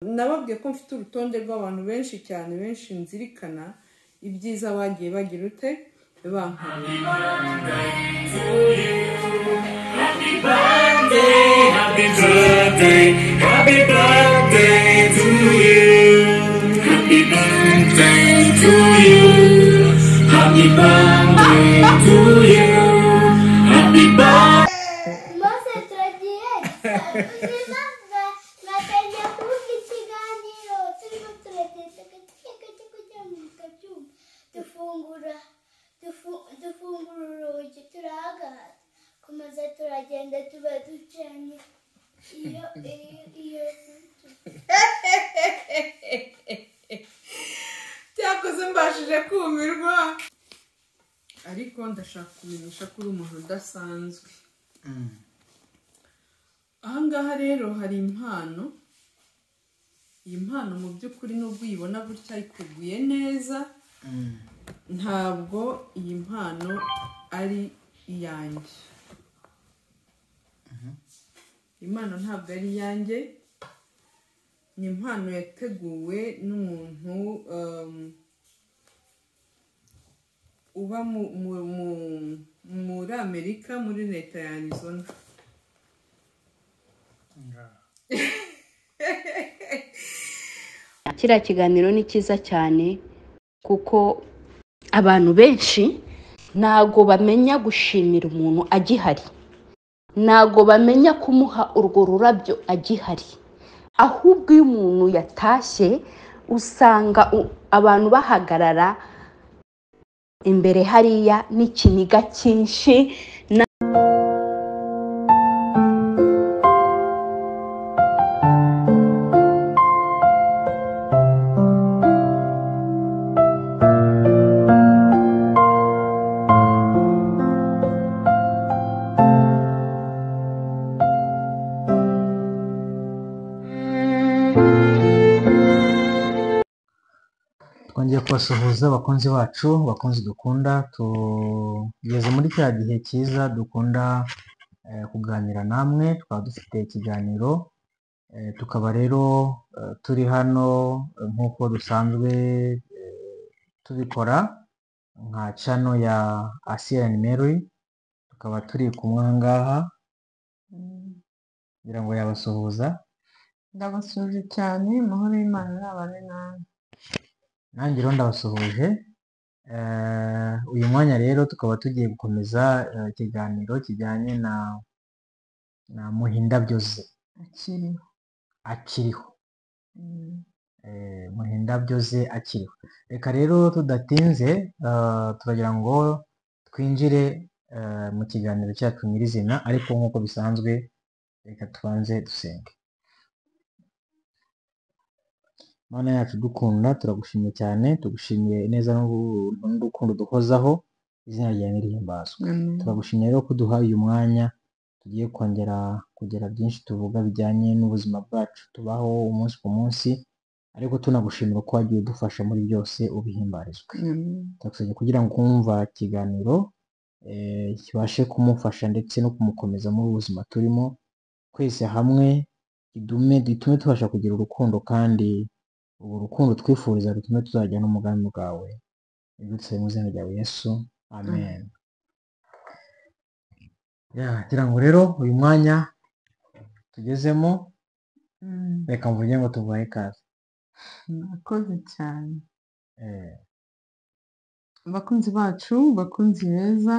nababwiye ko mfite urutonde rw'abantu benshi cyane benshi nzirikana ibyiza bagiye bagira ute bankorera Happy birthday, happy birthday to you. Happy birthday to you. Happy birthday to you. Happy birthday. Mose turagiye ubuzima batangiye kuvuga ikiganiro turimo turatetse gatike gake kugira ngo tutabyumva dufungura dufu- dufungura urugi turahagaza kumaze turagenda tuba ducanye iyo iyo iyo byakoze mbashije kumirwa ariko ndashaka kumenyesha ko uri umuntu udasanzwe ahangaha rero hari impano iyi mpano mu by'ukuri nubwo uyibona gutya iteguye neza ntabwo iyi mpano ari iyanjye iyi mpano ntabwo ari iyanjye ni impano yateguwe n'umuntu um, uba mu- mu- mu- muri amerika muri leta ya arizona kiriya kiganiro ni cyiza cyane kuko abantu benshi ntago bamenya gushimira umuntu agihari ntago bamenya kumuha urwo rurabyo agihari ahubwo iyo umuntu yatashye usanga u- abantu bahagarara imbere hariya n'ikiniga cyinshi twongeye kubasuhuza abakunzi bacu abakunzi dukunda tugeze muri kiriya gihe cyiza dukunda eh, kuganira namwe twaba dufite ikiganiro eh, tukaba rero eh, turi hano eh, nk'uko dusanzwe eh, tubikora nka cano ya asiyani meri tukaba turi kumwe aha ngaha kugira ngo yabasuhuza ndabasuhuje cyane amahoro y'imana n'abane nawe nanjye rero ndabasuhuje Eh, uyu mwanya rero tukaba tugiye gukomeza eh, ikiganiro kijyanye na na muhindabyoze akiriho akiriho Mm. Eh, muhindabyoze akiriho reka rero tudatinze eh, turagira ngo twinjire eh, mu kiganiro cyacu nyirizina ariko nk'uko bisanzwe reka tubanze dusenge mana yacu dukunda turagushimiye cyane tugushimiye neza n'ubu- n'urukundo duhozaho izina ryawe nirihimbazwe Amen. turagushimye rero ko duhaye uyu mwanya tugiye kongera kugira byinshi tuvuga bijyanye n'ubuzima bwacu tubaho umunsi ku munsi ariko tunagushimira ko wagiye udufasha muri byose ubihimbarizwe Amen. turakusabye kugira ngo kumva ikiganiro eh, kibashe kumufasha ndetse no kumukomeza muri ubu buzima turimo twese hamwe idume dutume tubasha kugira urukundo kandi ubu rukundo twifuriza rutume tuzajya n'umugambi bwawe ibidutse mu izina ryawe yesu amen ya ngira ngo rero uyu mwanya tugezemo Mm. reka mvuge ngo tuguhaye ikaze murakoze cyane Eh, abakunzi bacu bakunzi beza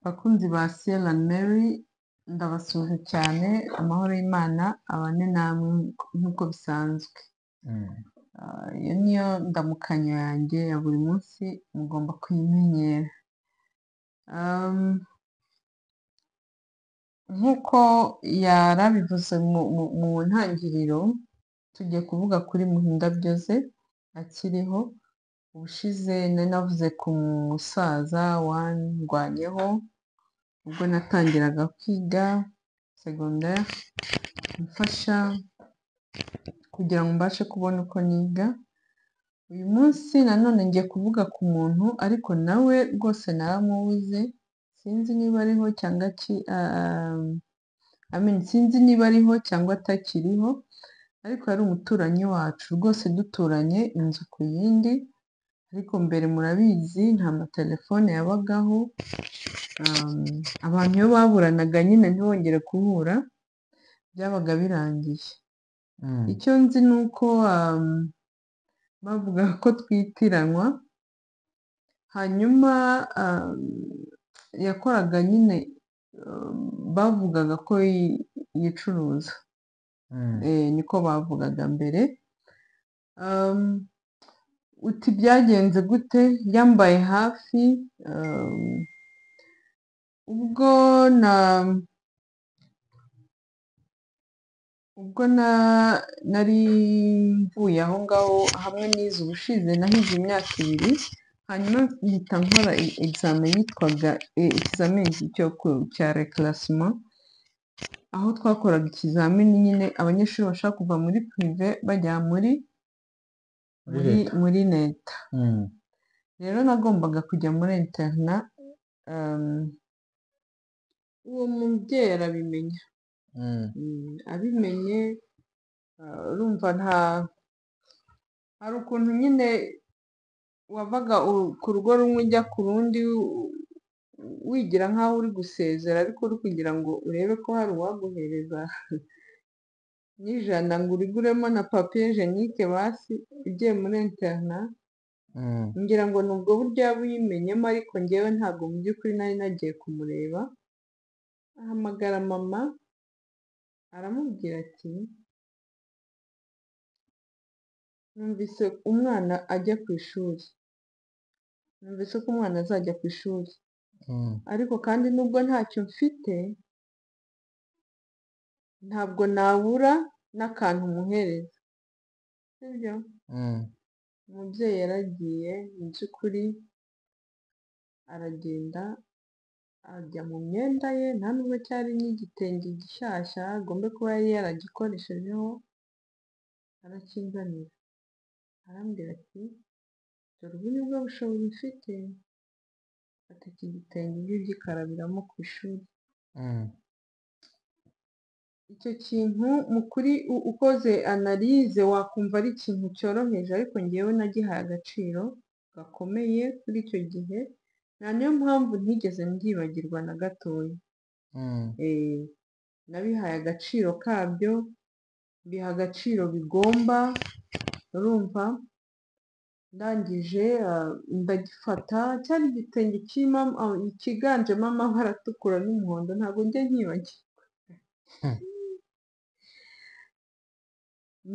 bakunzi ba siyera meri ndabasuhuje cyane amahoro y'imana abane namwe nk'uko bisanzwe mm, Ah, iyo niyo ndamukanyo yanjye ya buri munsi mugomba kuyimenyera Um, nk'uko yarabivuze mu- mu- mu ntangiriro tugiye kuvuga kuri muhindabyoze akiriho ubushize nari navuze ku musaza wandwanyeho ubwo natangiraga kwiga segonderi mfasha kugira ngo mbashe kubona uko niga uyu munsi nanone ngiye kuvuga ku muntu ariko nawe rwose naramubuze sinzi niba ariho cyangwa ki- ah, I mean, sinzi niba ariho cyangwa atakiriho ariko yari umuturanyi wacu rwose duturanye inzu ku yindi ariko mbere murabizi nta matelefone yabagaho um, abantu iyo baburanaga nyine ntibongere guhura byabaga birangiye Mm. icyo nzi ni uko um, bavuga ko twitiranwa hanyuma um, yakoraga nyine um, bavugaga ko yi- yicuruza Mm. Eh, niko bavugaga mbere Um, uti byagenze gute yambaye hafi um, ubwo na ubwo na nari mvuye aho ngaho hamwe n'izi ubushize nahize imyaka ibiri hanyuma mpita nkora e- examen yitwaga eh, ikizamini cyo ku- cya reclassement aho twakoraga ikizamini nyine abanyeshuri bashaka kuva muri prive bajya muri Muri muri leta. muri leta Mm. rero nagombaga kujya muri interna um, uwo mubyeyi arabimenya Mm. Mm, abimenye uh, urumva nta hari ukuntu nyine wavaga u- ku rugo rumwe ujya ku rundi u- wigira nk'aho uri gusezera ariko uri kugira ngo urebe ko hari uwaguhereza n'ijana ngo uriguremo na papiye jenike basi ugiye muri interna Mm. ngira ngo nubwo buryo yaba uyimenyemo ariko ngewe ntabwo mu by'ukuri nari nagiye kumureba ahamagara mama aramubwira ati numvise umwana ajya ku ishuri numvise ko umwana azajya ku ishuri Mm. ariko kandi nubwo ntacyo mfite ntabwo nabura n'akantu umuhereza sibyo Mm. umubyeyi yaragiye mu by'ukuri aragenda ajya mu myenda ye nta nubwo cyari n'igitenge gishyashya agombe kuba yari yaragikoreshejeho arakinzanira arambwira ati dore ubu ni bwo bushobozi mfite fata iki gitenge ujye ugikarabiramo ku ishuri Mm. icyo kintu mu kuri u- ukoze analize wakumva ari ikintu cyoroheje ariko ngewe nagihaye agaciro gakomeye kuri icyo gihe nta niyo mpamvu ntigeze mbyibagirwa na gatoya Mm. Eh, nabihaye agaciro kabyo biha agaciro bigomba urumva ndangije ah, ndagifata cyari igitenge kirimo am- ah, cyiganjemo amabara atukura n'umuhondo ntabwo njya nkibagiwe Hmm.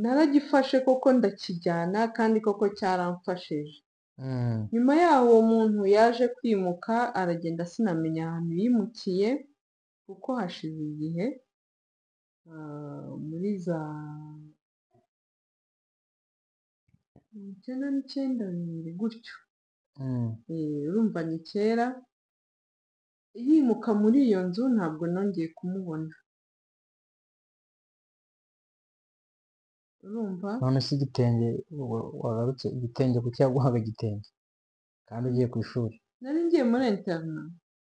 naragifashe koko ndakijyana kandi koko cyaramfashije Mm. nyuma yaho uwo muntu yaje kwimuka aragenda sinamenya ahantu yimukiye kuko hashize igihe ah, muri za mirongo icyenda n'icyenda bibiri gutyo Mm. Eh, urumva ni kera yimuka muri iyo nzu ntabwo nongeye kumubona urumva none se igitenge wa- wagarutse igitenge kuki yaguhaga igitenge kandi ugiye ku ishuri nari ngiye muri interna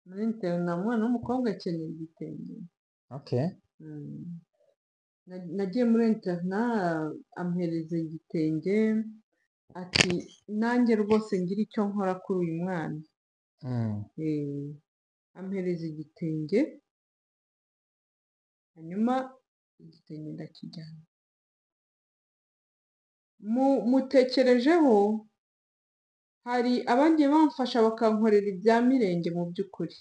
muri interna umwana w'umukobwa akeneye igitenge okay Mm. Na- nagiye muri interna ampereza igitenge ati nanjye rwose ngira icyo nkora kuri uyu mwana mm. Eh, ampereza igitenge hanyuma igitenge ndakijyana Mu- mutekerejeho hari abagiye bamfasha bakankorera ibya mirenge mu by'ukuri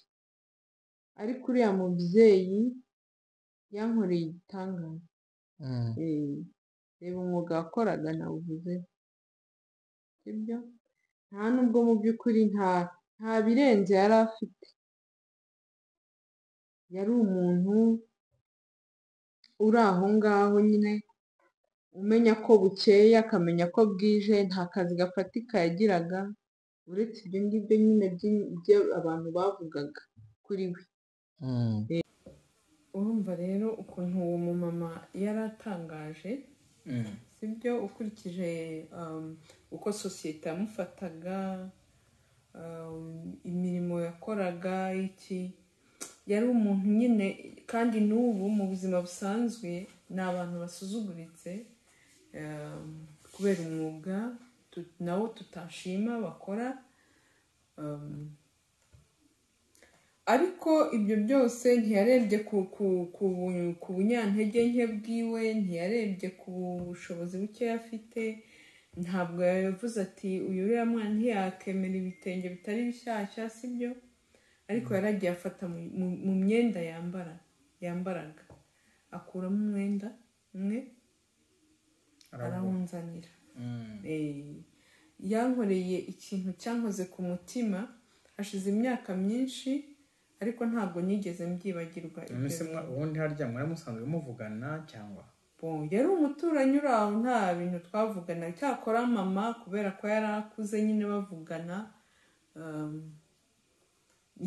ariko uriya mubyeyi yankoreye igitangaza Mm. Eh, reba umwuga wakoraga nawuvuze sibyo nta nubwo mu by'ukuri nta nta birenze yari afite yari umuntu uri aho ngaho nyine umenya ko bukeye akamenya ko bwije nta kazi gafatika yagiraga uretse ibyo ngibyo nyine by'i- byo abantu bavugaga kuri we Mm. urumva rero ukuntu uwo mumama yari atangaje sibyo ukurikije um, uko sosiyete yamufataga um, imirimo yakoraga iki yari umuntu nyine kandi n'ubu mu buzima busanzwe ni abantu basuzuguritse um, kubera umwuga tu- nawo tutashima bakora um, ariko ibyo byose ntiyarebye ku ku- ku bu- ku bunyantege nke bwiwe ntiyarebye ku bushobozi buke afite ntabwo yavuze ati uyu uriya mwana ntiyakemera ibitenge bitari bishyashya sibyo ariko yaragiye afata mu- mu- mu myenda yambara yambaraga akuramo umwenda umwe arawunzanira Eh, yankoreye ikintu cyankoze ku mutima hashize imyaka myinshi ariko ntabwo nigeze mbyibagirwa ibyo none se mwa- bintu. ubundi harya mwari musanzwe muvugana cyangwa Bon, yari umuturanyi uri aho nta bintu twavugana cyakora mama kubera ko yari akuze nyine bavugana um,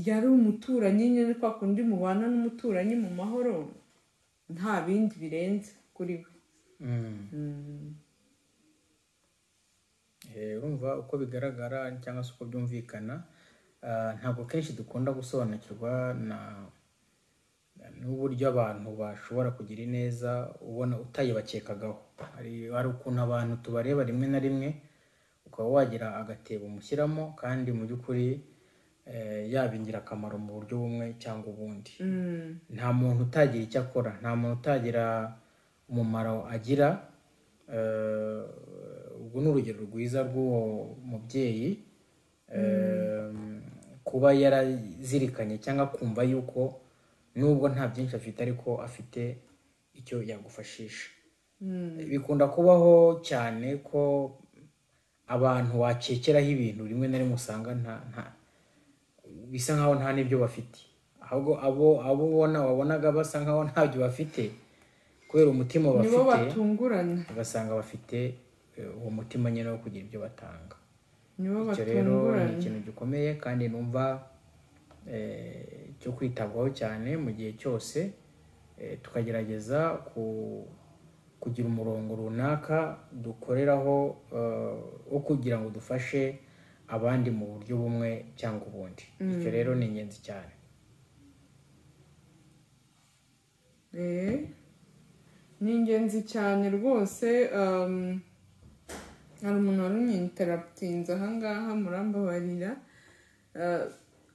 yari umuturanyi nyine kwa kundi mubana n'umuturanyi mu mahoro nta bindi birenze kuri we Mm. Eh, urumva uko bigaragara cyangwa se uko byumvikana ah, ntabwo kenshi dukunda gusobanukirwa na n'uburyo abantu bashobora kugira ineza ubona utayibakekagaho hari hari ukuntu abantu tubareba rimwe na rimwe ukaba wagira agatebo umushyiramo kandi mu by'ukuri eh, yaba ingirakamaro mu buryo bumwe cyangwa ubundi Mm, nta muntu utagira icyo akora nta muntu utagira umumaro agira Eh, ubwo ni urugero rwiza rw'uwo mubyeyi Eh, kuba yarazirikanye cyangwa kumva yuko nubwo nta byinshi afite ariko afite icyo yagufashisha mm, bikunda kubaho cyane ko abantu wakekeraho ibintu rimwe na rimwe usanga nta nta bisa nkaho nta n'ibyo bafite ahubwo abo abo ubona wabonaga basa nkaho ntabyo bafite kubera umutima bafite nibo batungurana ugasanga bafite eh, uwo mutima nyine wo kugira ibyo batanga nibo icyo rero ni batunguranye ikintu gikomeye kandi numva eh, cyo kwitabwaho cyane mu gihe cyose eh, tukagerageza ku kugira umurongo runaka dukoreraho eh, wo kugira ngo dufashe abandi mu buryo bumwe cyangwa ubundi icyo rero ni ingenzi cyane Eh, ni ingenzi cyane rwose um, hari umuntu wari umwinteraputinze ahangaha murambabarira Eh,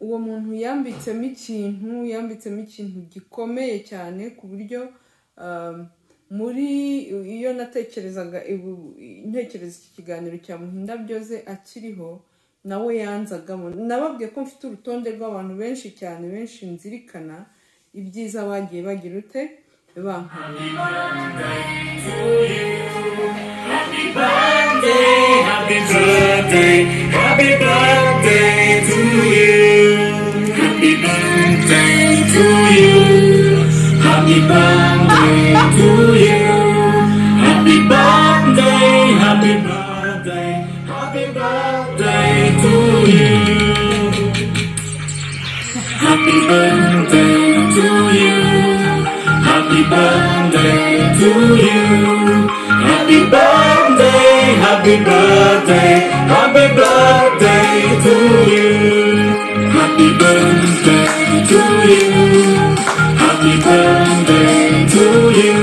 uwo muntu yambitsemo ikintu yambitsemo ikintu gikomeye cyane ku buryo um, muri iyo natekerezaga ibu- ntekereza iki kiganiro cya muhinda byoze akiriho nawe yanzagamo nababwiye ko mfite urutonde rw'abantu benshi cyane benshi nzirikana ibyiza bagiye bagira ute bankorera Happy birthday, happy birthday to you. Happy birthday to you. Happy birthday to you. Happy birthday, happy birthday, happy birthday to you. Happy birthday to you. Happy birthday to you. Happy birthday, happy birthday, happy birthday to you. Happy birthday to you. Happy birthday to you.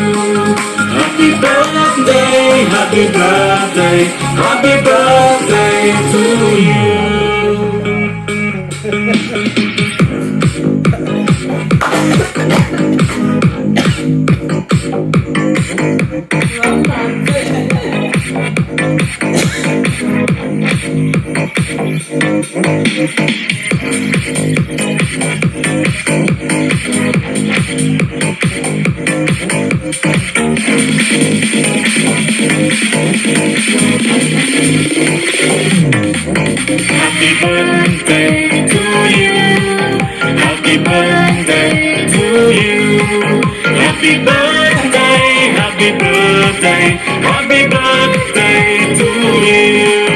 Happy birthday, happy birthday, happy birthday to you. Happy birthday to you. Happy birthday to you. Happy birthday, happy birthday, happy birthday to you.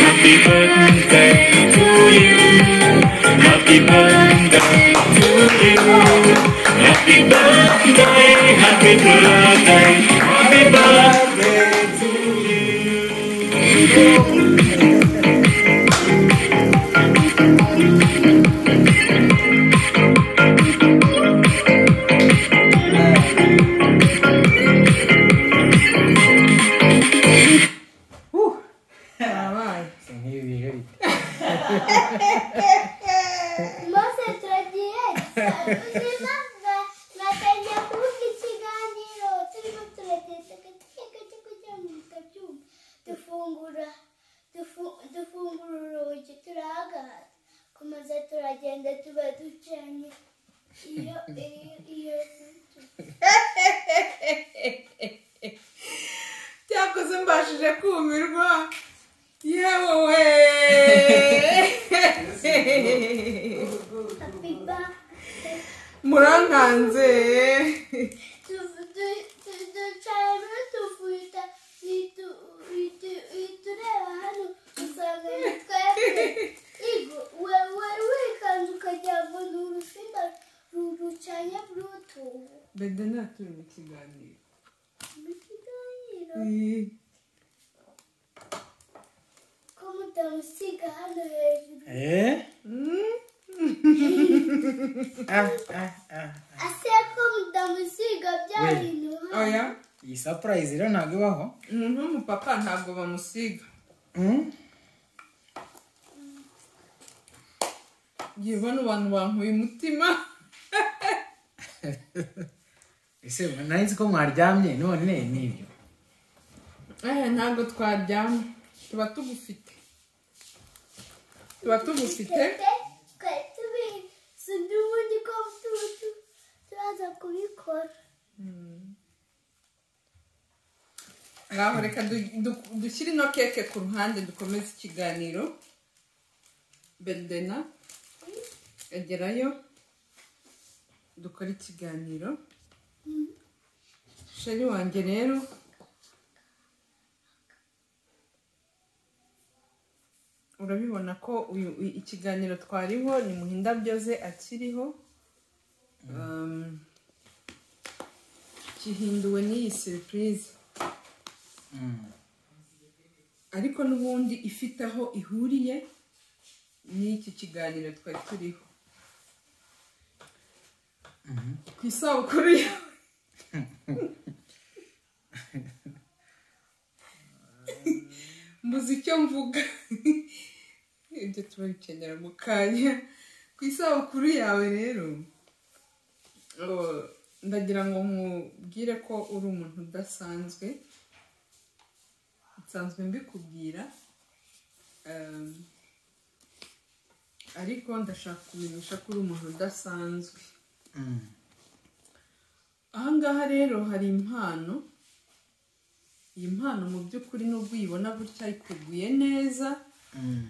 Happy birthday to you. Happy birthday to you. Happy birthday, happy birthday, happy birthday to you. tuba ducanye iyo iyo iyo cyakoze mbashije kumirwa yewe we happy birthday murankanze tu- tu- tu- ducanye tuvuta itu- itu- itureba hano usanga ni twebwe igo wewe wikanze ukagira ngo ni urusinda rucanye burutu bede naturi mu kiganiro mu kiganiro Eh, ko mutamusiga hano hejuru Eh? Ah, ah, ah. ase ko mutamusiga byarintu oya iyi surprise rero ntabwo ibaho umuntu w'umupapa ntabwo bamusiga Mm? ngiye ubona abantu bankuye umutima ese nari nzi ko mwaryamye none ni ibyo eh ntabwo twaryama tuba tugufite tuba tugufite sinzi ubundi ko tuba tu- turaza kubikora ngaho reka du- du- dushyire ino keke ku ruhande dukomeze ikiganiro bedena agerayo dukore ikiganiro sheri wanjye rero urabibona ko uyu i- ikiganiro twariho ni muhindabyo ze akiriho Um, gihinduwe n'iyi seripurize ariko n'ubundi ifite aho ihuriye n'iki kiganiro twari turiho ku isabukuru yawe mbuze icyo mvuga ibyo turabikenera mu kanya ku isabukuru yawe rero oh, ndagira ngo nkubwire ko uri umuntu udasanzwe nsanzwe mbikubwira um, ariko ndashaka kumenyesha ko uri umuntu udasanzwe Mm. ahangaha rero hari impano iyi mpano mu by'ukuri n'ubwo uyibona gutya ikuguye neza Mm.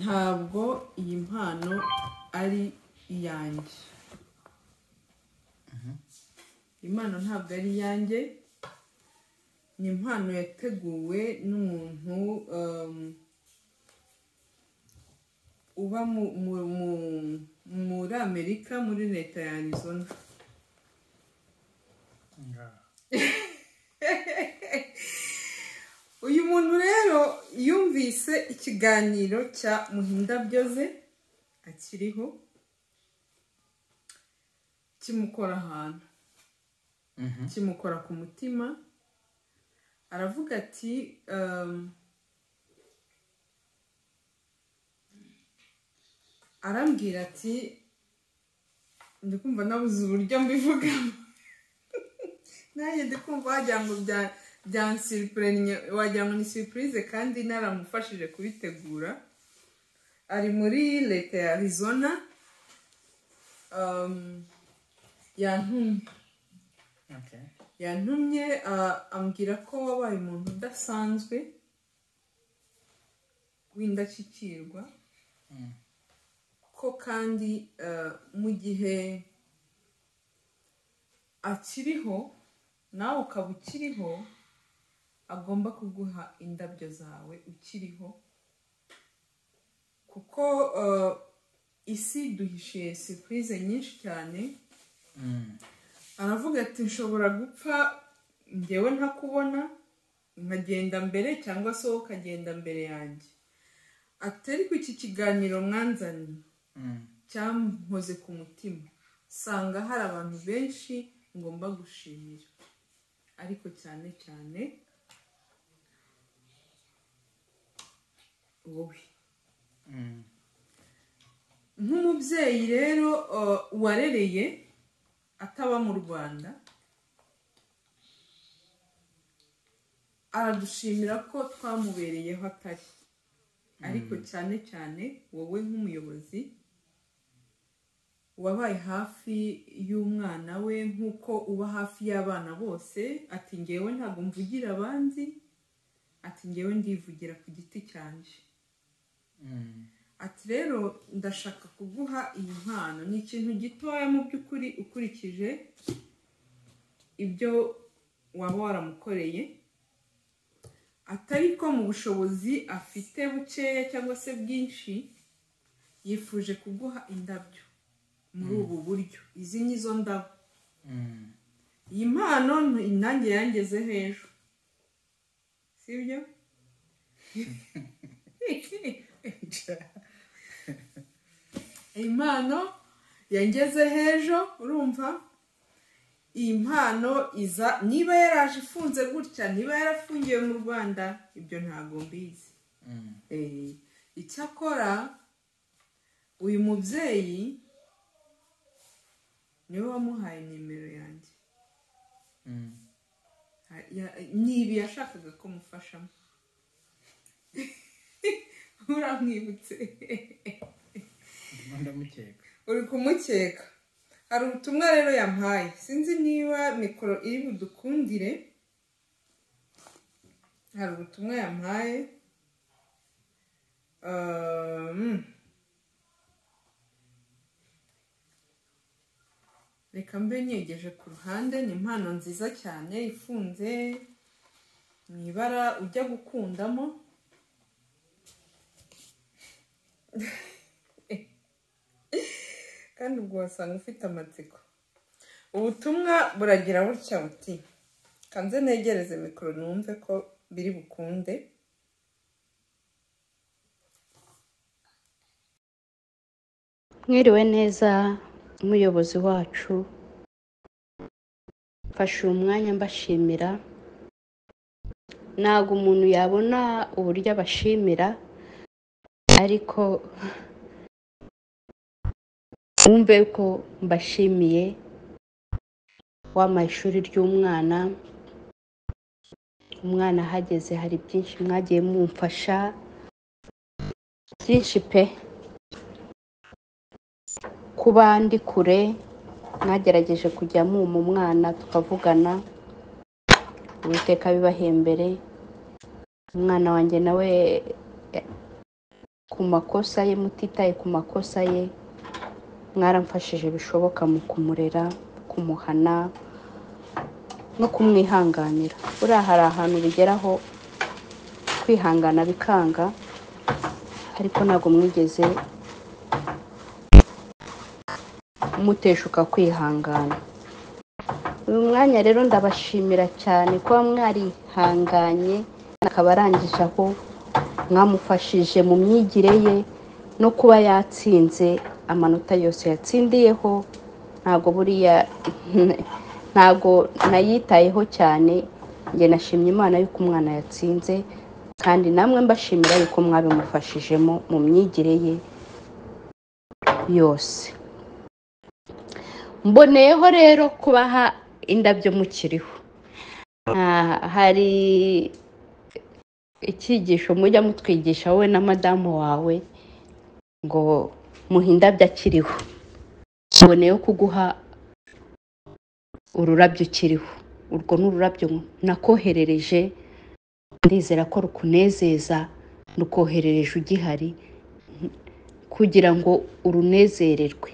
ntabwo iyi mpano ari iyanjye iyi mpano ntabwo ari iyanjye ni impano yateguwe n'umuntu um, uba mu- mu- mu- muri amerika muri leta ya arizona uyu muntu rero yumvise ikiganiro cya muhindabyoze akiriho kimukora ahantu Mhm. kimukora ku mutima aravuga ati um, arambwira ati ndi kumva nabuze uburyo mbivugamo nanjye ndi kumva wagira ngo bya byansiripurenya wagira ngo ni siripurize kandi naramufashije kubitegura ari muri leta ya arizona um, yantumye Okay. yantumye ah, ambwira ko wabaye umuntu udasanzwe w'indashyikirwa ko kandi ah, mu gihe akiriho nawe ukaba ukiriho agomba kuguha indabyo zawe ukiriho kuko ah, isi duhishiye sipurize nyinshi cyane Mm. aravuga ati nshobora gupfa ngewe ntakubona nkagenda mbere cyangwa se wowe ukagenda mbere yanjye ati ariko iki kiganiro mwanzaniye Mm. cyampoze ku mutima usanga hari abantu benshi ngomba gushimira ariko cyane cyane wowe Mm. nk'umubyeyi rero uh, warereye ataba mu rwanda aradushimira ko twamubereyeho atari ariko cyane cyane wowe nk'umuyobozi wabaye hafi y'umwana we nk'uko uba hafi y'abana bose ati ngewe ntabwo mvugira abandi ati ngewe ndivugira ku giti cyanjye ati rero ndashaka kuguha iyi mpano ni ikintu gitoya mu by'ukuri ukurikije ibyo waba waramukoreye atari ko mu bushobozi afite bukeya cyangwa se bwinshi yifuje kuguha indabyo muri ubu buryo izi ni zo ndabo iyi mpano nanjye yangeze hejuru sibyo iyi mpano yangeze hejuru urumva iyi mpano iza niba yaraje ifunze gutya niba yarafungiwe mu rwanda ibyo ntabwo mbizi Eh, icyakora uyu mubyeyi niwe wamuhaye nimero yanjye Ha- ya- ni ibi yashakaga ko mufashamo uramwibutse ndamukeka uri kumukeka hari ubutumwa rero yampaye sinzi niba mikoro iri budukundire hari ubutumwa yampaye Um, reka mbe niyegeje ku ruhande ni impano nziza cyane ifunze mu ibara ujya gukundamo kandi ubwo wasanga ufite amatsiko ubutumwa buragira butya buti kanze negereze mikoro numve ko biri bukunde mwiriwe neza umuyobozi wacu mfashe uyu mwanya mbashimira ntabwo umuntu yabona uburyo abashimira ariko wumve ko mbashimiye wampaye ishuri ry'umwana umwana ahageze hari byinshi mwagiye mumfasha byinshi pe ku bandi kure mwagerageje kujya mwuma umwana tukavugana uwiteka bibahembere umwana wanjye nawe eh, ku makosa ye mutitaye ku makosa ye mwaramfashije bishoboka mu kumurera kumuhana no kumwihanganira buriya hari ahantu bigeraho kwihangana bikanga ariko ntabwo mwigeze muteshuka kwihangana uyu mwanya rero ndabashimira cyane kuba mwarihanganye akaba arangije aho mwamufashije mu myigire ye no kuba yatsinze amanota yose yatsindiyeho ntabwo buriya ntabwo nayitayeho cyane njye nashimye imana y'uko umwana yatsinze kandi namwe mbashimira yuko mwabimufashijemo mu myigire ye yose mboneyeho rero kubaha indabyo mukiriho Ah, hari icyigisho mujya mutwigisha wowe na madamu wawe ngo muhe indabyo akiriho mboneyeho kuguha ururabyo ukiriho urwo ni ururabyo nakoherereje ndizera ko rukunezeza rukoherereje ugihari kugira ngo urunezererwe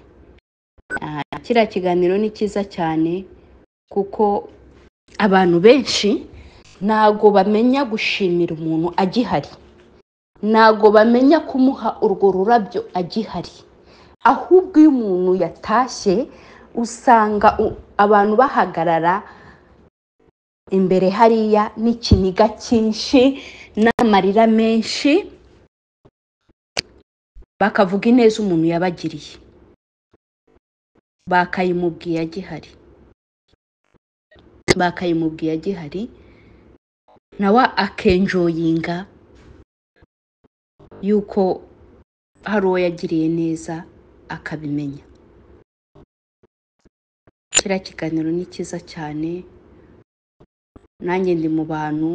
kiriya kiganiro ni cyiza cyane kuko abantu benshi ntago bamenya gushimira umuntu agihari ntago bamenya kumuha urwo rurabyo agihari ahubwo iyo umuntu yatashye usanga u- abantu bahagarara imbere hariya n'ikiniga cyinshi n'amarira menshi bakavuga ineza umuntu yabagiriye bakayimubwiye agihari bakayimubwiye agihari nawe akenjoyinga yuko hari uwo yagiriye neza akabimenya kiriya kiganiro ni cyiza cyane nanjye ndi mu bantu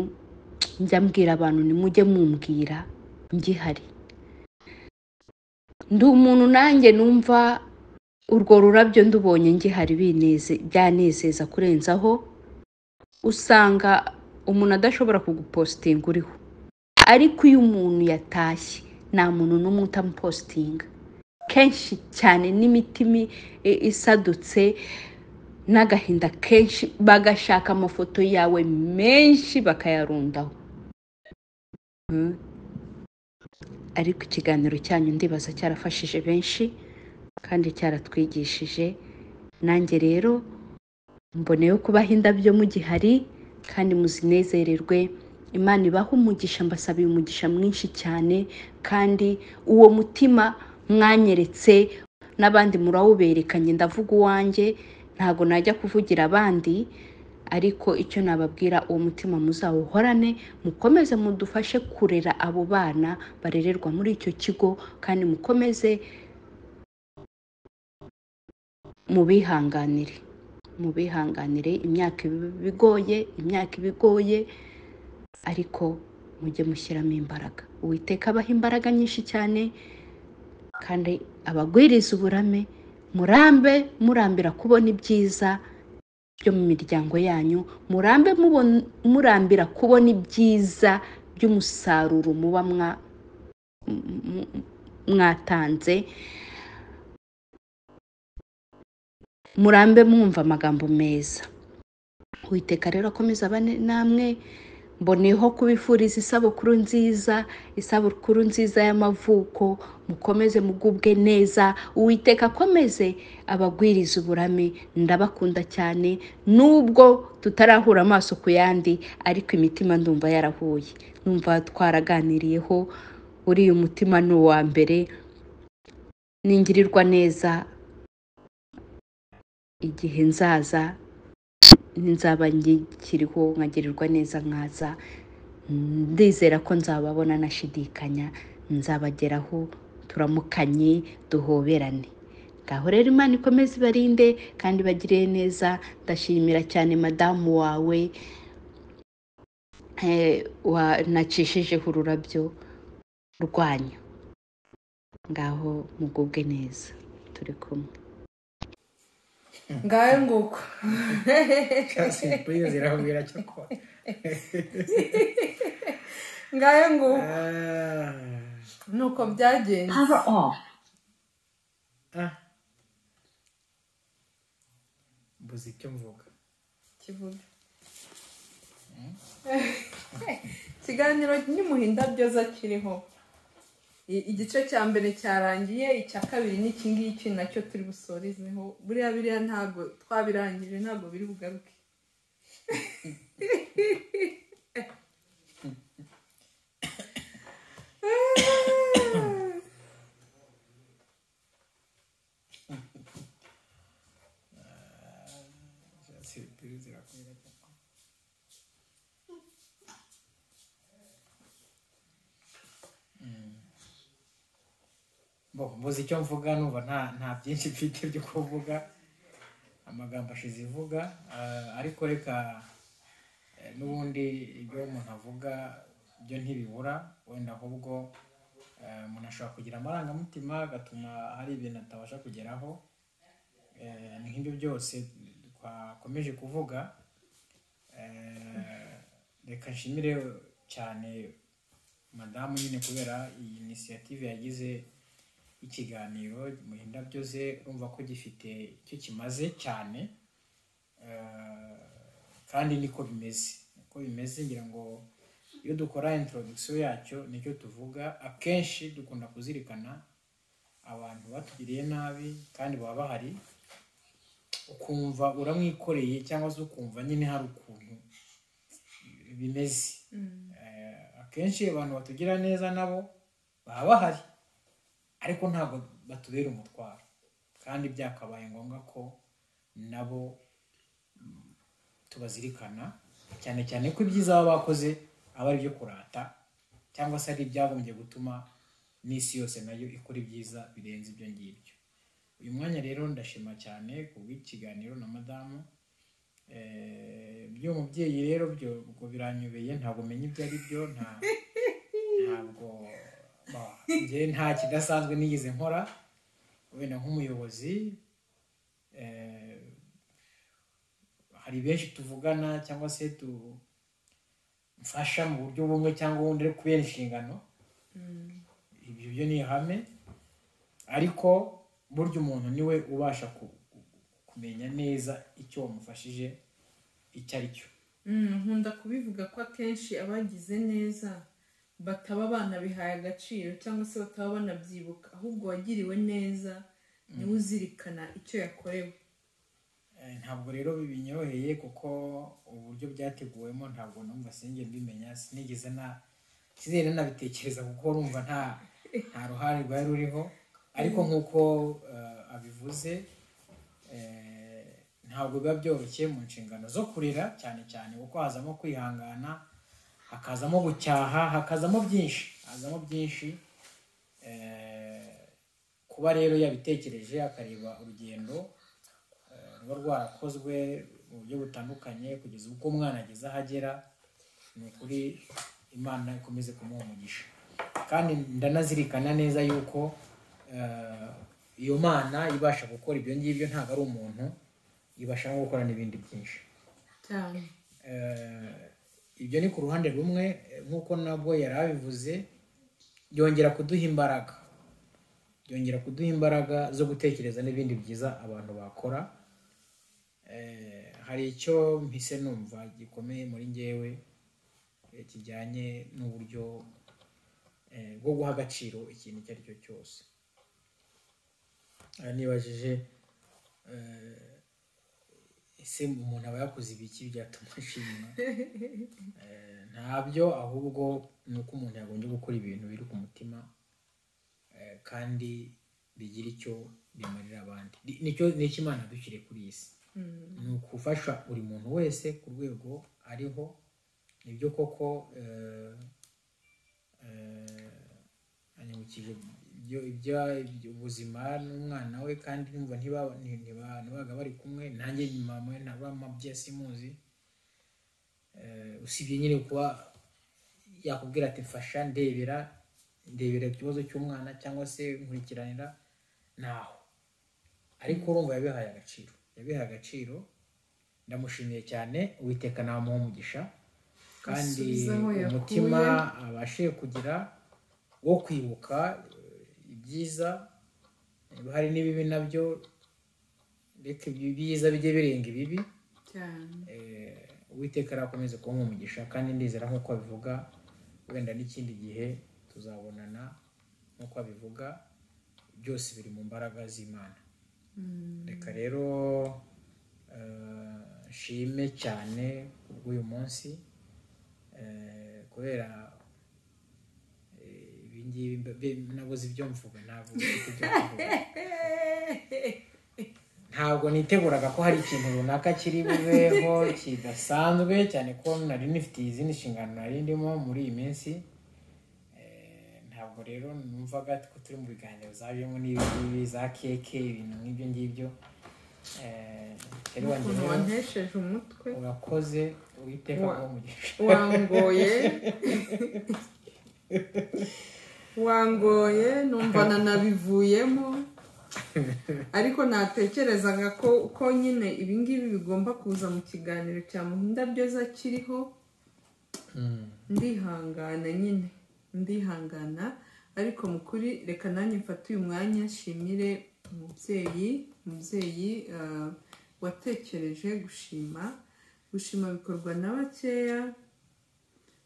njya mbwira abantu nimujye mumbwira ngihari ndi umuntu nanjye numva urwo rurabyo ndubonye ngihari bineze- byanezeza kurenzaho usanga umuntu adashobora kugupositinga uriho ariko iyo umuntu yatashye nta muntu n'umwe utamupositinga kenshi cyane n'imitima i- isadutse n'agahinda kenshi bagashaka amafoto yawe menshi bakayarundaho Mm. ariko ikiganiro cyanyu ndibaza cyarafashije benshi kandi cyaratwigishije nanjye rero mboneyeho kubaha indabyo mugihari kandi muzinezererwe imana ibaha umugisha mbasabiye umugisha mwinshi cyane kandi uwo mutima mwanyeretse n'abandi murawuberekanye ndavuga uwanjye ntabwo najya kuvugira abandi ariko icyo nababwira uwo mutima muzawuhorane mukomeze mudufashe kurera abo bana barererwa muri icyo kigo kandi mukomeze mubihanganire mubihanganire imyaka iba ibigoye imyaka iba igoye ariko mujye mushyiramo imbaraga uwiteka abaha imbaraga nyinshi cyane kandi abagwiriza uburame murambe murambira kubona ibyiza byo mu miryango yanyu murambe mubon- murambira kubona ibyiza by'umusaruro muba mwa- m- m- mwatanze murambe mwumva amagambo meza uwiteka rero akomeza abane namwe mboneyeho kubifuriza isabukuru nziza isabukuru nziza y'amavuko mukomeze mugubwe neza uwiteka akomeze abagwiriza uburame ndabakunda cyane nubwo tutarahura amaso ku yandi ariko imitima ndumva yarahuye numva twaraganiriyeho uriya umutima ni uwa mbere ningirirwa neza igihe nzaza nzaba nkikiriho nkagirirwa neza nkaza ndizera ko nzababona nashidikanya nzabageraho turamukanye duhoberane ngaho rero imana ikomeze ibarinde kandi bagire neza ndashimira cyane madamu wawe eh, wanacishijeho ururabyo rwanyu ngaho mugubwe neza turi kumwe ngayo nguko simpuye zirahubira cyakora ngayo nguko Ah, nuko byagenze Power off. ah. mbuze icyo mvuga kivuga ikiganiro nyumuha indabyo zo kiriho I- igice cya mbere cyarangiye icya kabiri n'iki ngiki nacyo turi busorezeho buriya biriya ntabwo twabirangije ntabwo biri bugaruke simpuye zirakubira cyakora mbuze icyo mvuga numva nta nta byinshi mfite byo kuvuga amagambo ashize ivuga ah, ariko reka eh, n'ubundi ibyo umuntu avuga byo ntibibura wenda ahubwo eh, umuntu ashobora kugira amarangamutima agatuma hari ibintu atabasha kugeraho Eh, ni nk'ibyo byose twakomeje kuvuga Eh, reka nshimire cyane madamu nyine kubera iyi inisiyative yagize ikiganiro mu indabyo ze urumva ko gifite icyo kimaze cyane Eh, kandi niko bimeze niko bimeze ngira ngo iyo dukora introduction yacyo nicyo tuvuga akenshi dukunda kuzirikana abantu batugiriye nabi kandi baba bahari ukumva uramwikoreye cyangwa se ukumva nyine hari ukuntu bimeze Eh, akenshi abantu batugira neza nabo baba bahari ariko ntabwo batubera umutwaro kandi byakabaye ngombwa ko nabo mm, tubazirikana cyane cyane ko ibyiza baba bakoze aba ari ibyo kurata cyangwa se ari ibyagombye gutuma n'isi yose nayo ikora ibyiza birenze ibyo ngibyo uyu mwanya rero ndashima cyane ku bw'ikiganiro na madamu Eh, by'umubyeyi rero byo ubwo biranyobeye ntabwo menya ibyo ari byo nta ntabwo ba- njye nta kidasanzwe nigeze nkora wenda nk'umuyobozi eh, hari benshi tuvugana cyangwa se tu mfasha mu buryo bumwe cyangwa ubundi ariko kubera inshingano ibyo byo ni ihame ariko burya umuntu niwe ubasha ku- kumenya neza icyo wamufashije icyo ari cyo Mm, nkunda kubivuga ko akenshi abagize neza bataba banabihaye agaciro cyangwa se bataba banabyibuka ahubwo uwagiriwe neza niwe uzirikana icyo yakorewe Eh, ntabwo rero bibinyoroheye kuko uburyo byateguwemo ntabwo numva sinjye mbimenya sinigeze na sinigeze nabitekereza kuko urumva nta nta ruhare rwari ruriho ariko nk'uko eh, abivuze eh, ntabwo biba byoroshye mu nshingano zo kurera cyane cyane kuko hazamo kwihangana hakazamo gucyaha hakazamo byinshi hazamo byinshi Eh, kuba rero yabitekereje akareba urugendo ruba rwarakozwe mu buryo butandukanye kugeza ubwo umwana ageze aho agera ni ukuri imana ikomeze kumuha umugisha kandi ndanazirikana neza yuko eh, iyo mana ibasha gukora ibyo ngibyo ntabwo ari umuntu ibasha no gukora n'ibindi byinshi cyane Eh, ibyo ni ku ruhande rumwe eh, nk'uko nabwo yari abivuze byongera kuduha imbaraga byongera kuduha imbaraga zo gutekereza n'ibindi byiza abantu bakora Eh, hari icyo mpise numva gikomeye muri ngewe eh, kijyanye n'uburyo eh, bwo guha agaciro ikintu icyo ari cyo cyose Aha nibajije eh, ese umuntu aba yakoze ibiki byatuma ashimwa Eh, ntabyo ahubwo ni uko umuntu yagombye gukora ibintu biri ku mutima eh, kandi bigira icyo bimarira abandi Ni- nicyo nicyo imana yadushyiriye kuri iyi si ni ugufasha buri muntu wese ku rwego ariho nibyo koko eh, eh, anyibukije ibyo ibya- ibyo- ubuzima n'umwana we kandi numva ntiba- nti- ntiba- ntibaga bari kumwe nanjye nyuma mwe na bamabye simuzi Eh, usibye nyine kuba yakubwira ati mfasha ndebera ndebera ikibazo cy'umwana cyangwa se nkurikiranira naho ariko urumva yabihaye agaciro yabihaye agaciro ndamushimiye cyane uwiteka namuha umugisha kandi Asubize aho yakuye. umutima abashije kugira wo kwibuka eh, ibyiza niba hari n'ibibi nabyo reka ibyiza bijye birenga ibibi cyane Eh, uwiteka arakomeza kuba umugisha kandi ndizera nk'uko abivuga wenda n'ikindi gihe tuzabonana nk'uko abivuga byose biri mu mbaraga z'imana reka rero eh, nshime cyane kubw'uyu munsi eh, kubera eh, ibingibi mbe- mbe- nabuze ibyo mvuga ntabwo mfite ibyo kuvuga ntabwo niteguraga ko hari ikintu runaka kiri bubeho kidasanzwe cyane ko nari nifitiye izindi nshingano nari ndimo muri iyi minsi Eh, ntabwo rero numvaga ko turi mu biganiro zavuyemo n'ibi za keke ibintu nk'ibyo ngibyo Eh, rero wanjye ukuntu rero wantesheje umutwe urakoze uwiteka Wa- kuba umugisha wangoye wangoye numva nanabivuyemo ariko natekerezaga ko ko nyine ibingibi bigomba kuza mu kiganiro cya muhinda byoza kiriho ndihangana nyine ndihangana ariko mu kuri reka nanjye mfate uyu mwanya nshimire umubyeyi umubyeyi ah, watekereje gushima gushima bikorwa na bakeya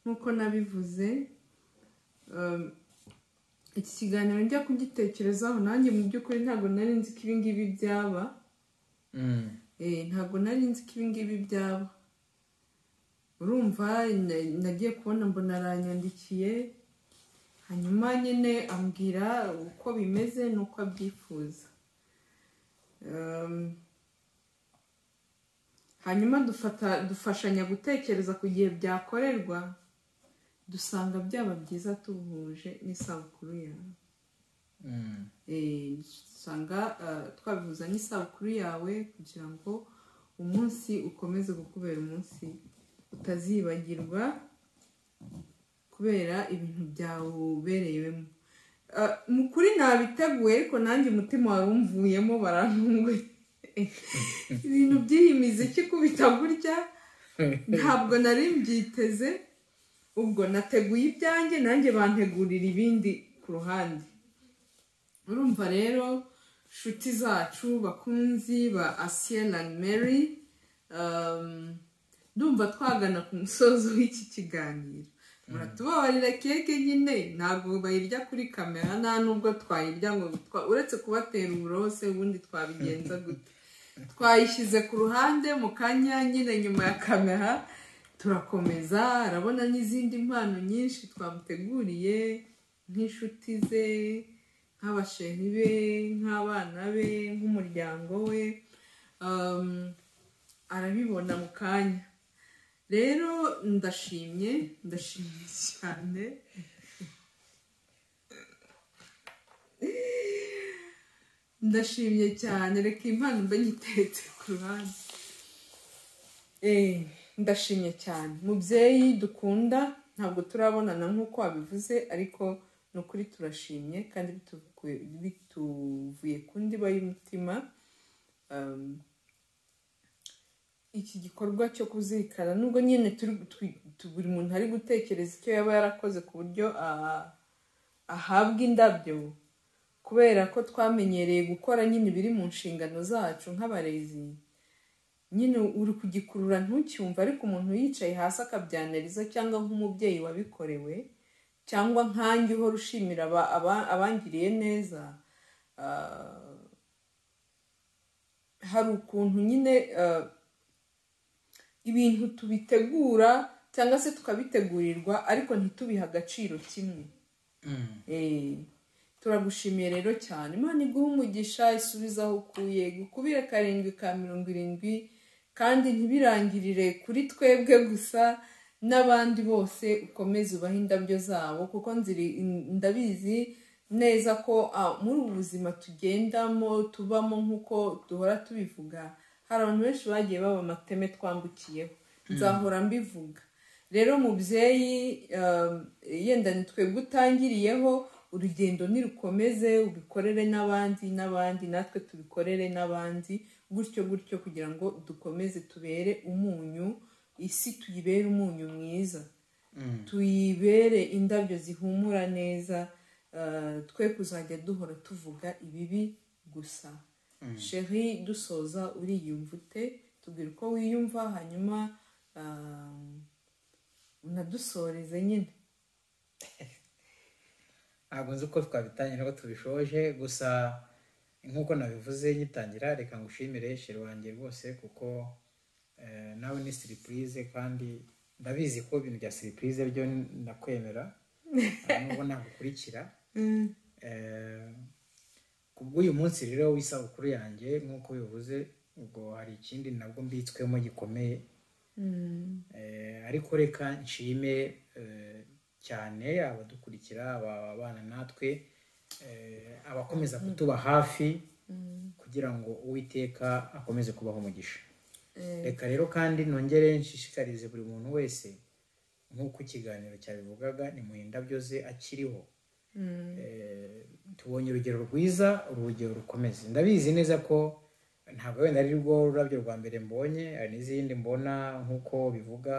nk'uko nabivuze um, iki kiganiro njya kugitekerezaho nanjye mu by'ukuri ntabwo nari nzi ko ibingibi byaba Mm. Eh, ntabwo nari nzi ko ibingibi byaba urumva na- nagiye kubona mbona aranyandikiye hanyuma nyine ambwira uko bimeze n'uko abyifuza Um, hanyuma dufata dufashanya gutekereza ku gihe byakorerwa dusanga byaba byiza tubuhuje n'isabukuru yawe Mm. Eh, usanga eh, twabihuza n'isabukuru yawe kugira ngo umunsi ukomeze kukubera umunsi utazibagirwa kubera ibintu byawubereyemo Eh, mu kuri nabiteguye ariko nanjye umutima wari umvuyemo barantunguye ibintu by'iyi miziki kubita gutya ntabwo nari mbyiteze ubwo nateguye ibyanjye nanjye bantegurira ibindi ku ruhande urumva rero nshuti zacu bakunzi ba asiyeni na mary um, ndumva twagana ku musozo w'iki kiganiro muratubabarira keke nyine ntabwo bayirya kuri kamera nta nubwo twayirya ngo twa- uretse kubatera uburose ubundi twabigenza gute twayishyize ku ruhande mu kanya nyine nyuma ya kamera turakomeza arabona n'izindi mpano nyinshi twamuteguriye nk'inshuti ze nk'abasheri be nk'abana be nk'umuryango we Um, arabibona mu kanya rero ndashimye ndashimye cyane ndashimye cyane reka impano mbe nyiteretse ku ruhande Eh, ndashimye cyane mubyeyi dukunda ntabwo turabonana nk'uko wabivuze ariko ni ukuri turashimye kandi bituvuye- bituvuye ku ndiba y'umutima Um, iki gikorwa cyo kuzirikana nubwo nyine turi- twi- tu- buri muntu ari gutekereza icyo yaba yarakoze ku buryo ah, ahabwa indabyo kubera ko twamenyereye gukora nyine ibiri mu nshingano zacu nk'abarezi nyine uri kugikurura ntucyumve ariko umuntu yicaye hasi akabyanariza cyangwa nk'umubyeyi wabikorewe cyangwa nkange uhora ushimira aba- aba- abangiriye neza ah, hari ukuntu nyine eh, ibintu tubitegura cyangwa se tukabitegurirwa ariko ntitubihe agaciro kimwe Eh, turagushimiye rero cyane imana iguha umugisha isubize aho ukuye gukubire karindwi ka mirongo irindwi kandi ntibirangirire kuri twebwe gusa n'abandi bose ukomeze ubahe indabyo zabo kuko nziri ndabizi neza ko ah, muri ubu buzima tugendamo tubamo nk'uko duhora tubivuga hari abantu benshi bagiye baba amateme twambukiyeho nzahora mbivuga rero mubyeyi um, yenda ni twebwe utangiriyeho urugendo nirukomeze ubikorere n'abandi n'abandi natwe tubikorere n'abandi gutyo gutyo kugira ngo dukomeze tubere umunyu isi tuyibere umunyu mwiza tuyibere indabyo zihumura neza eh, twe kuzajya duhora tuvuga ibibi gusa sheri dusoza uriyumva ute tubwira uko wiyumva hanyuma ah, unadusoreze nyine ntabwo nzi uko twabitangira ngo tubishoje gusa nk'uko nabivuze ngitangira reka ngushimire sheri wanjye rwose kuko eh, nawe ni siripurize kandi ndabizi ko ibintu bya siripurize byo ndakwemera eh, nubwo nagukurikira Eh, ku bw'uyu munsi rero w'isabukuru yanjye nk'uko bivuze ubwo hari ikindi nabwo mbitswemo gikomeye Eh, ariko reka nshime eh, cyane abadukurikira aba- ababana natwe eh, abakomeza kutuba hafi kugira ngo uwiteka akomeze kubaho umugisha reka rero kandi nongere nshishikarize buri muntu wese nk'uko ikiganiro cyabivugaga ni mu indabyo ze akiriho Eh, tubonye urugero rwiza urugero rukomeze ndabizi neza ko ntabwo wenda ari rwo rurabyo rwa mbere mbonye hari n'izindi mbona nk'uko bivuga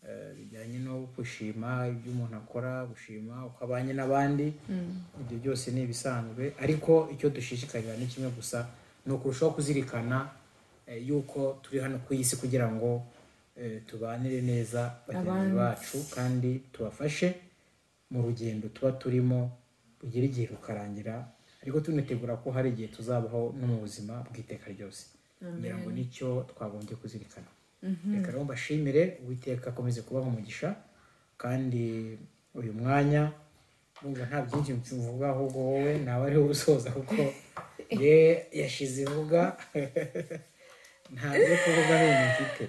eh, bijyanye no gushima ibyo umuntu akora gushima uko abanye n'abandi ibyo byose ni ibisanzwe ariko icyo dushishikarira ni kimwe gusa ni ukurushaho kuzirikana eh, yuko turi hano ku isi kugira ngo eh, tubanire neza bagenzi Abandi. bacu kandi tubafashe mu rugendo tuba turimo rugera igihe rukarangira ariko tunitegura ko hari igihe tuzabaho no mu buzima bw'iteka ryose kugira ngo nicyo twagombye kuzirikana reka rero mbashimire uwiteka akomeze kubaha umugisha kandi uyu mwanya numva nta byinshi mvuga ahubwo wowe nawe ariwe usoza kuko ye yashize ivuga nta byo kuvuga bindi mfite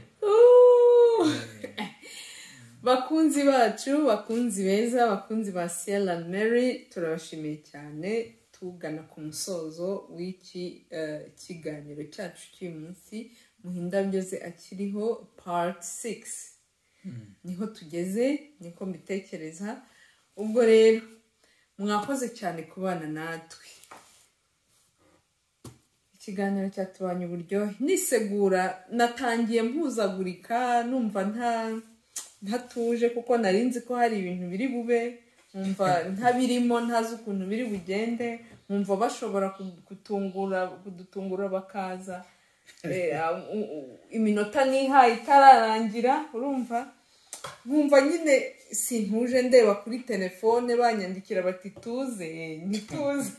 bakunzi bacu bakunzi beza bakunzi ba siyara mary turabashimiye cyane tugana ku musozo w'iki eh, kiganiro cyacu cy'uyu munsi muhe indabyo ze akiriho pati sigisi niho tugeze niko mbitekereza ubwo rero mwakoze cyane kubana natwe ikiganiro cyatubanye uburyohe nisegura natangiye mpuzagurika numva nta ntatuje kuko nari nzi ko hari ibintu biri bube nkumva ntabirimo ntazi ukuntu biri bugende nkumva bashobora ku- kutungura kudutungura bakaza Eh, u- u- iminota nihaye itararangira urumva nkumva nyine sintuje ndeba kuri telefone banyandikira bati tuze ntituze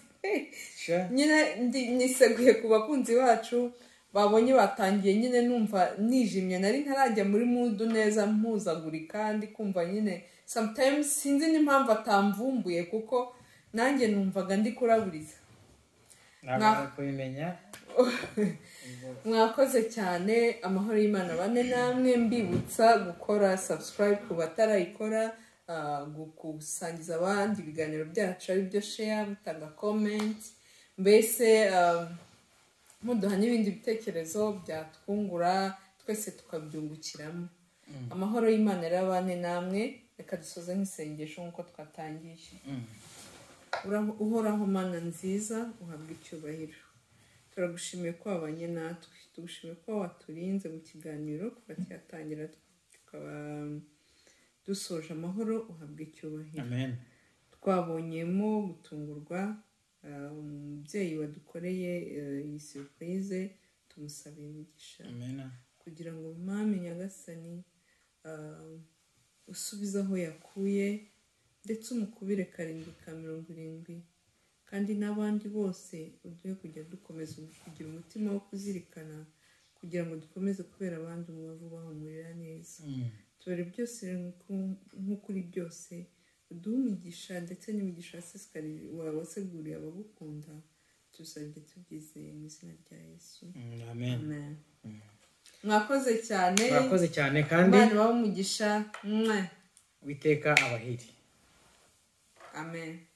Sha. nyine ndi- niseguye ku bakunzi bacu babonye batangiye nyine numva nijimye nari ntarajya muri mudu neza mpuzagurika ndi kumva nyine sometimes sinzi n'impamvu atamvumbuye kuko nanjye numvaga ndi kuraburiza ntabwo kubimenya mwakoze cyane amahoro y'imana bane namwe mbibutsa gukora subscribe ku batarayikora ah, gu- gusangiza abandi ibiganiro byacu aribyo share mutanga comment mbese ah, muduha n'ibindi bitekerezo byatwungura twese tukabyungukiramo amahoro y'imana rero abane namwe reka dusoze nk'isengesho nk'uko twatangije Uraho- uhoraho mana nziza uhabwa icyubahiro turagushimiye ko wabanye natwe tugushimiye ko waturinze mu kiganiro kuva cyatangira tukaba dusoje amahoro uhabwa icyubahiro amen twabonyemo gutungurwa ah, umubyeyi wadukoreye eh, iyi surprise tumusabira imigisha amen kugira ngo mwami nyagasani ah, usubize aho yakuye ndetse umukubire karindwi ka mirongo irindwi kandi n'abandi bose uduhe kujya dukomeza kugira umutima wo kuzirikana kugira ngo dukomeze kubera abandi umubavu bahumurira neza tubare byose nk'uko- nk'ukuri byose uduhe umugisha ndetse n'imigisha wasesekariye waseguriye abagukunda tuzajya tubyizeye mu izina rya yesu Mm, amen Amen. mwakoze cyane murakoze cyane kandi imana ibahe umugisha Mwah. witeka abahiri amen